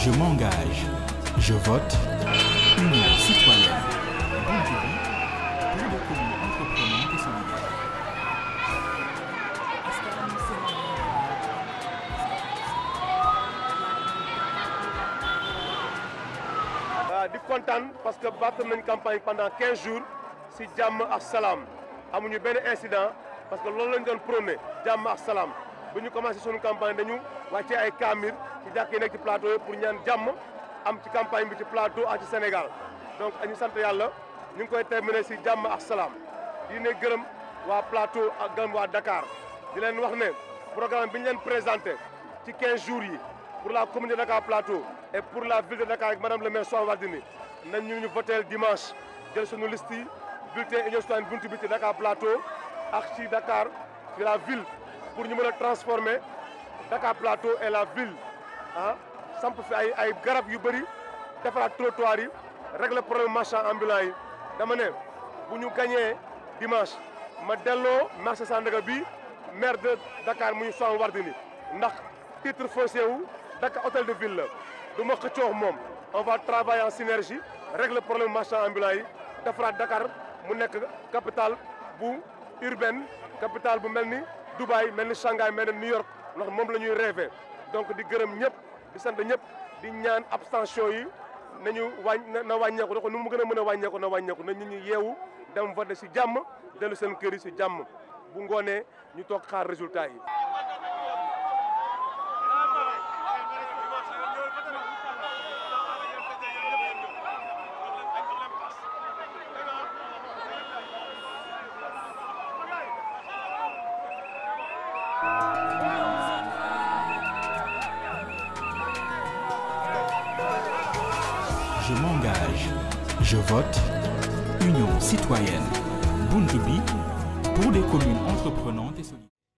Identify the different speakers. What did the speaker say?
Speaker 1: Je m'engage. Je vote. Union citoyenne. Bonne vie pour des communes entreprenantes et solidaires.
Speaker 2: waaw di kontaan parce que battre nañ campagne pendant 15 jours si jàmm ak salaam amuñu benn incident parce que loolu lañ doon prôné jàmm ak salaam bu ñu commencé suñu campagne dañu wàccee ay kaamir ci jàkk yi nekk ci plateau yi pour ñaan jàmm am ci campagne bi ci plateau ak ci Sénégal donc ñu sant yàlla ñu ngi koy terminé si jàmm ak salaam di ne gërëm waa plateau ak gërëm waa Dakar di leen wax ne programme bi ñu leen présenté ci 15 jours yi pour la commune de Dakar Plateau et pour la ville de Dakar avec madame le maire Soham Wardini nañ ñu ñu voté dimanche jël suñu liste yi bulletin union citoyenne buntu bi ci Dakar Plateau ak ci Dakar ci la ville pour ñu mën a transformer Dakar Plateau et la ville ah samp fi ay ay garab yu bëri defaraat trottoir yi régler problème marchand ambulant yi dama ne bu ñu gañee dimanche ma delloo marché Sandaga bi maire de Dakar muy Soham Wardini ndax titre foncier wu Dakar hôtel de ville la du ma xëccoo moom on va travailler en synergie régler problème marchand ambulant yi defaraat Dakar mu nekk capitale bu urbaine capitale bu mel ni Dubaï mel ni Shanghai mel ni New York ndax moom la ñuy rêvé donc di gërëm ñëpp di sant ñëpp di ñaan abstention yi nañu wàññ na wàññeeku da nu mu gën a mën a wàññeeku na wàññeeku na nit ñi yeewu dem voter si jàmm dellu seen kër yi si jàmm bu ngoonee ñu toog xaar résultat yi
Speaker 1: Je m'engage. Je vote. Union citoyenne. Buntu bi pour des communes entreprenantes et solidaires.